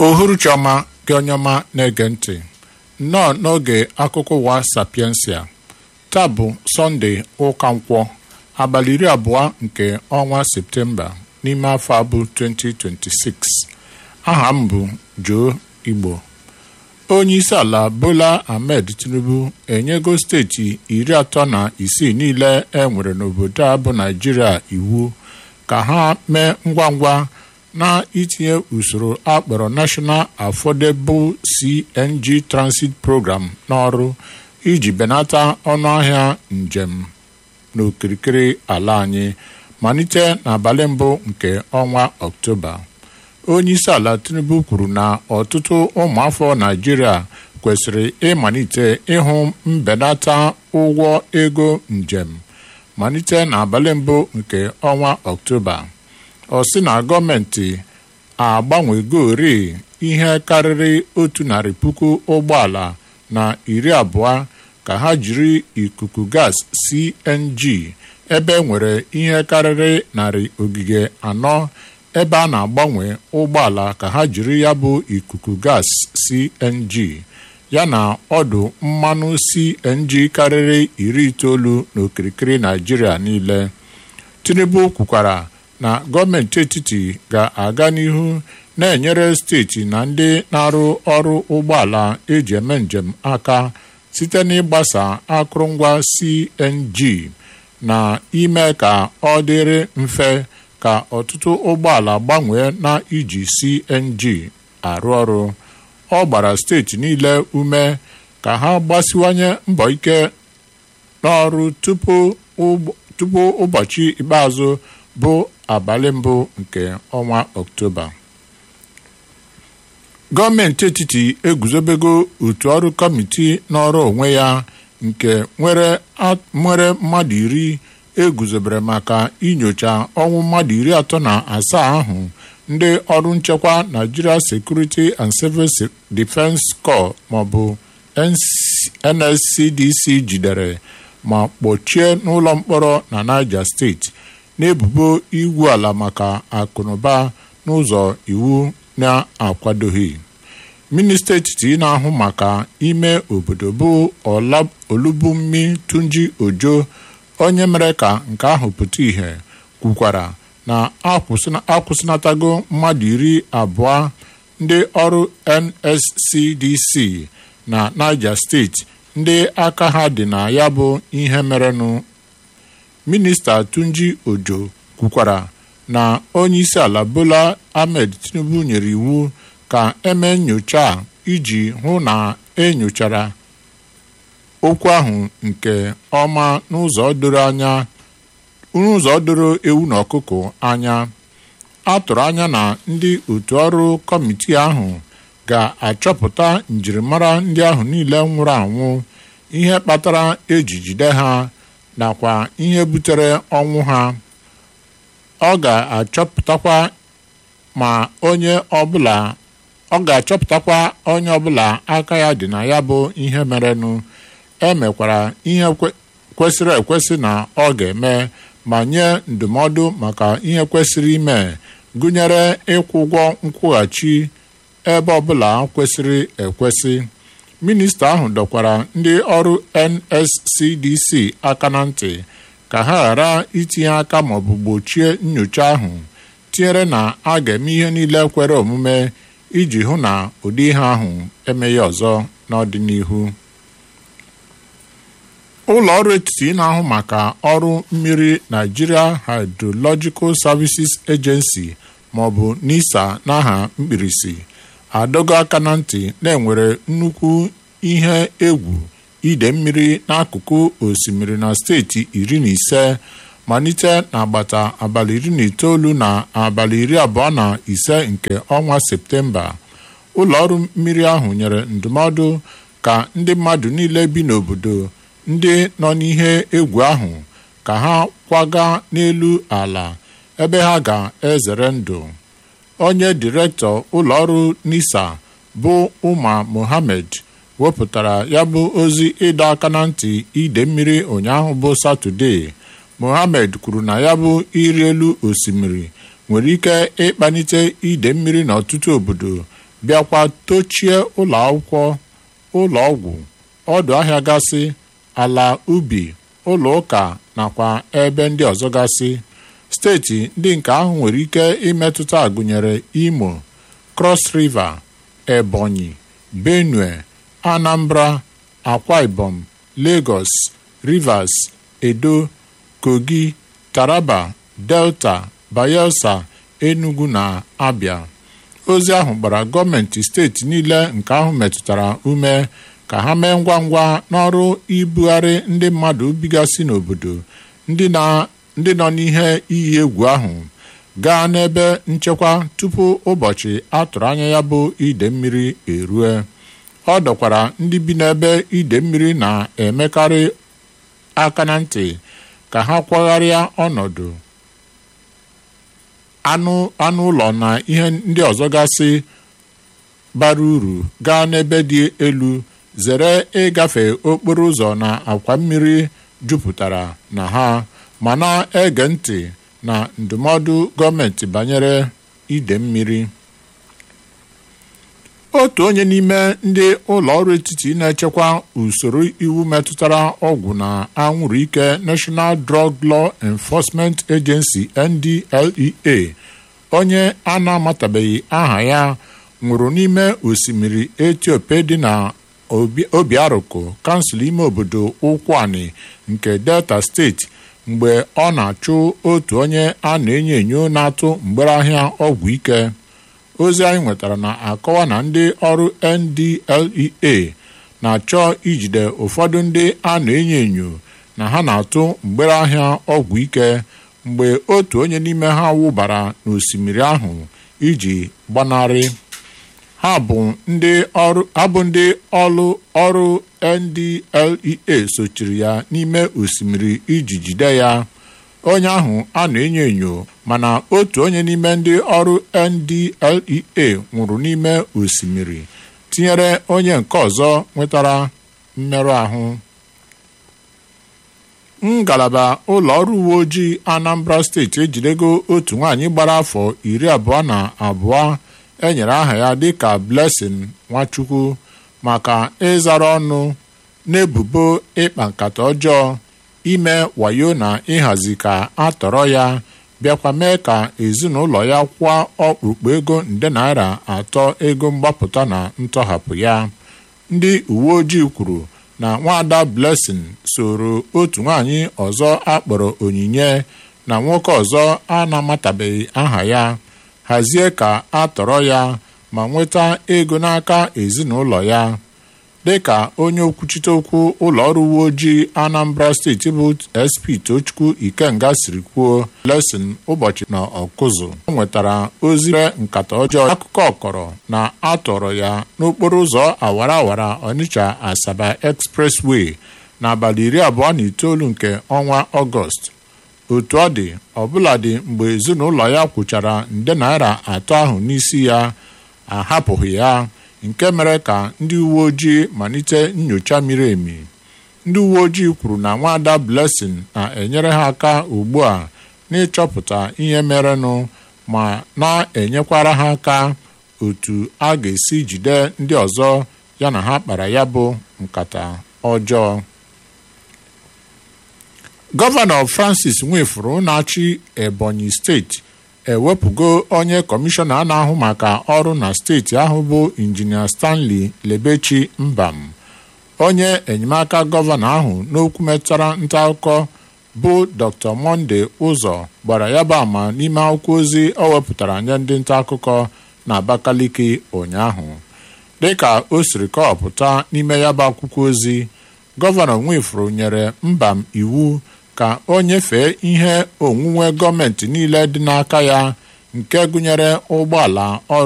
uhuruchi ọma gị onye ọma na-ege ntị nnọọ n'oge akụkọ ụwa sapiensia taa bụ sọnde ụka nkwọ abalị iri abụọ nke ọnwa septemba n'ime afọ abụ 2026 aha m bụ Joe Igbo onye isi ala Bola Ahmed Tinubu enyego steeti iri atọ na isii niile e nwere n'obodo a bụ Naijiria iwu ka ha mee ngwa ngwa na itinye usoro akpọrọ National Affordable CNG Transit Program n'ọrụ iji benata ọnụahịa njem n'okirikiri ala anyị malite n'abalị mbụ nke ọnwa Ọktoba onye isi ala Tinubu kwuru na ọtụtụ ụmụafọ Naịjirịa kwesịrị ịmalite ịhụ mbenata ụgwọ ego njem malite n'abalị mbụ nke ọnwa Ọktoba ọ sị na gọọmenti agbanwegori ihe karịrị otu narị puku ụgbọala na iri abụọ ka ha jiri ikuku gas CNG ebe nwere ihe karịrị narị ogige anọ ebe a na-agbanwe ụgbọala ka ha jiri ya bụ ikuku gas CNG yana ọdụ mmanụ CNG karịrị iri itoolu n'okirikiri Naịjirịa niile Tinubu kwukwara na gọọmenti etiti ga-aga n'ihu na-enyere steeti na ndị na-arụ ọrụ ụgbọala eji eme njem aka site n'ịgbasa akụrụngwa CNG na ime ka ọ dịrị mfe ka ọtụtụ ụgbọala gbanwee na iji CNG arụ ọrụ ọ gbara steeti niile ume ka ha gbasiwanye mbọ ike n'ọrụ tupu ụbọchị ikpeazụ bụ abalị mbụ nke ọnwa Ọktoba gọọmenti etiti eguzobego otu ọrụ kọmiti n'ọrụ onwe ya nke nwere mmadụ iri eguzobere maka inyocha ọnwụ mmadụ iri atọ na asaa ahụ ndị ọrụ nchekwa Nigeria Security and Civil Defence Corps maọbụ NSCDC jidere ma kpọchie n'ụlọ mkpọrọ na Niger steeti n'ebubo igwu ala maka akụnụba n'ụzọ iwu na-akwadoghị minista etiti na-ahụ maka ime obodo bụ Olubunmi Tunji Ojo onye mere ka nke ahụ pụta ìhè kwukwara na akwụsịnatago mmadụ iri abụọ ndị ọrụ NSCDC na Niger steeti ndị aka ha dị na ya bụ ihe merenụ minista Tunji Ojo kwukwara na onye isi ala Bola Ahmed Tinubu nyere iwu ka eme nyocha iji hụ na enyochara okwu ahụ nke ọma n'ụzọ doro anya n'ụzọ doro ewu na ọkụkọ anya a tụrụ anya na ndị otu ọrụ kọmiti ahụ ga-achọpụta njirimara ndị ahụ niile nwụrụ anwụ ihe kpatara eji jide ha nakwa ihe butere ọnwụ ha ọ ga-achọpụtakwa ma onye ọbụla ọ ga-achọpụtakwa onye ọbụla aka ya dị na ya bụ ihe merenụ emekwara ihe kwesịrị ekwesị na ọ ga-eme ma nye ndụmọdụ maka ihe kwesịrị ime gụnyere ịkwụ ụgwọ nkwụghachi ebe ọbụla kwesịrị ekwesị minista ahụ dọkwara ndị ọrụ NSCDC aka na ntị ka ha ghara itinye aka maọbụ gbochie nyocha ahụ tinyere na a ga-eme ihe niile kwere omume iji hụ na ụdị ihe ahụ emeghị ọzọ n'ọdịnihu ụlọ ọrụ etiti na-ahụ maka ọrụ mmiri Nigeria Hydrological Services Agency maọbụ NISA n'aha mkpirisi adọgo aka na ntị na-enwere nnukwu ihe egwu ide mmiri n'akụkụ osimiri na steeti iri na ise malite n'agbata abalị iri na itoolu na abalị iri abụọ na ise nke ọnwa Septemba ụlọ ọrụ mmiri ahụ nyere ndụmọdụ ka ndị mmadụ niile bi n'obodo ndị nọ n'ihe egwu ahụ ka ha kwaga n'elu ala ebe ha ga-ezere ndụ onye direktọ ụlọọrụ NISA bụ Umar Mohammed wepụtara ya bụ ozi ịdọ aka na ntị ide mmiri ụnyaahụ bụ Satọde Mohammed kwuru na ya bụ ịrị elu osimiri nwere ike ịkpalite ide mmiri n'ọtụtụ obodo bịakwa tochie ụlọ akwụkwọ ụlọ ọgwụ ọdụ ahịa gasị ala ubi ụlọ ụka nakwa ebe ndị ọzọ gasị steeti ndị nke ahụ nwere ike imetụta gụnyere imo cross river ebonyi benue anambra akwa ibom lagos rivers edo kogi taraba delta bayelsa enugu na abia ozi ahụ gbara gọọmenti steeti niile nke ahụ metụtara ume ka ha mee ngwa ngwa n'ọrụ ibugharị ndị mmadụ bigasị n'obodo ndị nọ n'ihe iyi egwu ahụ gaa n'ebe nchekwa tupu ụbọchị atụrụ anya ya bụ ide mmiri erue ọ dọkwara ndị bi n'ebe ide mmiri na-emekarị aka na ntị ka ha kwagharịa ọnọdụ anụ anụ ụlọ na ihe ndị ọzọ gasị bara uru gaa n'ebe dị elu zere ịgafe okporo ụzọ na akwa mmiri jupụtara na ha ma na-ege ntị na ndụmọdụ gọọmenti banyere ide mmiri otu onye n'ime ndị ụlọ ọrụ etiti na-echekwa usoro iwu metụtara ọgwụ na anwụrụ ike National Drug Law Enforcement Agency NDLEA onye a na-amatabeghị aha ya nwụrụ n'ime osimiri Ethiopia dị na Obiaruku kansụl ime obodo Ụkwụani nke Delta steeti mgbe ọ na-achụ otu onye a na-enyo enyo na-atụ mgbere ahịa ọgwụ ike ozi anyị nwetara na-akọwa na ndị ọrụ NDLEA na-achọ ijide ụfọdụ ndị a na-enyo enyo na ha na-atụ mgbere ahịa ọgwụ ike mgbe otu onye n'ime ha wụbara n'osimiri ahụ iji gbanarị ha bụ ndị ọrụ ọrụ ọrụ NDLEA sochiri ya n'ime osimiri iji jide ya onye ahụ a na-enyo enyo mana otu onye n'ime ndị ọrụ NDLEA nwụrụ n'ime osimiri tinyere onye nke ọzọ nwetara mmerụ ahụ ngalaba ụlọ ọrụ uwe ojii Anambra steeti ejidego otu nwaanyị gbara afọ iri abụọ na abụọ enyere aha ya dịka Blessing Nwachukwu maka ịzara ọnụ n'ebubo ịkpa nkata ọjọọ ime wayo na ịhazi ka a tọrọ ya bịakwa mee ka ezinụlọ ya kwụọ ọkpụrụkpụ ego nde naira atọ ego mgbapụta na ntọhapụ ya ndị uwe ojii kwuru na nwaada Blessing soro otu nwaanyị ọzọ akpọrọ onyinye na nwoke ọzọ a na-amatabeghị aha ya hazie ka a tọrọ ya ma nweta ego n'aka ezinụlọ ya dịka onye okwuchite okwu ụlọ ọrụ uwe ojii Anambra steeti bụ SP Tochukwu Ikenga siri kwuo Blessing ụbọchị na ọkụzụ ọ nwetara ozi nkata ọjọọ akụkọ ọkọrọ na atọrọ ya n'okporo ụzọ awara awara Onitsha Asaba Expressway n'abalị iri abụọ na itoolu nke ọnwa Ọgọst otu ọ dị ọbụladị mgbe ezinụlọ ya kwụchara nde naira atọ ahụ n'isi ya ahapụghị ya nke mere ka ndị uwe ojii malite nyocha miri emi ndị uwe ojii kwuru na nwaada Blessing na-enyere ha aka ugbu a n'ịchọpụta ihe merenụ ma na-enyekwara ha aka otu a ga-esi jide ndị ọzọ ya na ha kpara ya bụ nkata ọjọọ gọvanọ Francis Nwefuru na-achị Ebonyi steeti ewepụgo onye kọmishọna na-ahụ maka ọrụ na steeti ahụ bụ injinia Stanley Lebechi Mbam onye enyemaka gọvanọ ahụ n'okwu metụtara nta akụkọ bụ Dr. Monday Ụzọ gbara ya bụ ama n'ime akwụkwọ ozi o wepụtara nye ndị nta akụkọ na Abakaliki ụnyaahụ dịka o siri kọpụta n'ime ya bụ akwụkwọ ozi gọvanọ Nwefuru nyere Mbam iwu ka o nyefee ihe onwunwe gọọmenti niile dị n'aka ya nke gụnyere ụgbọala ọrụ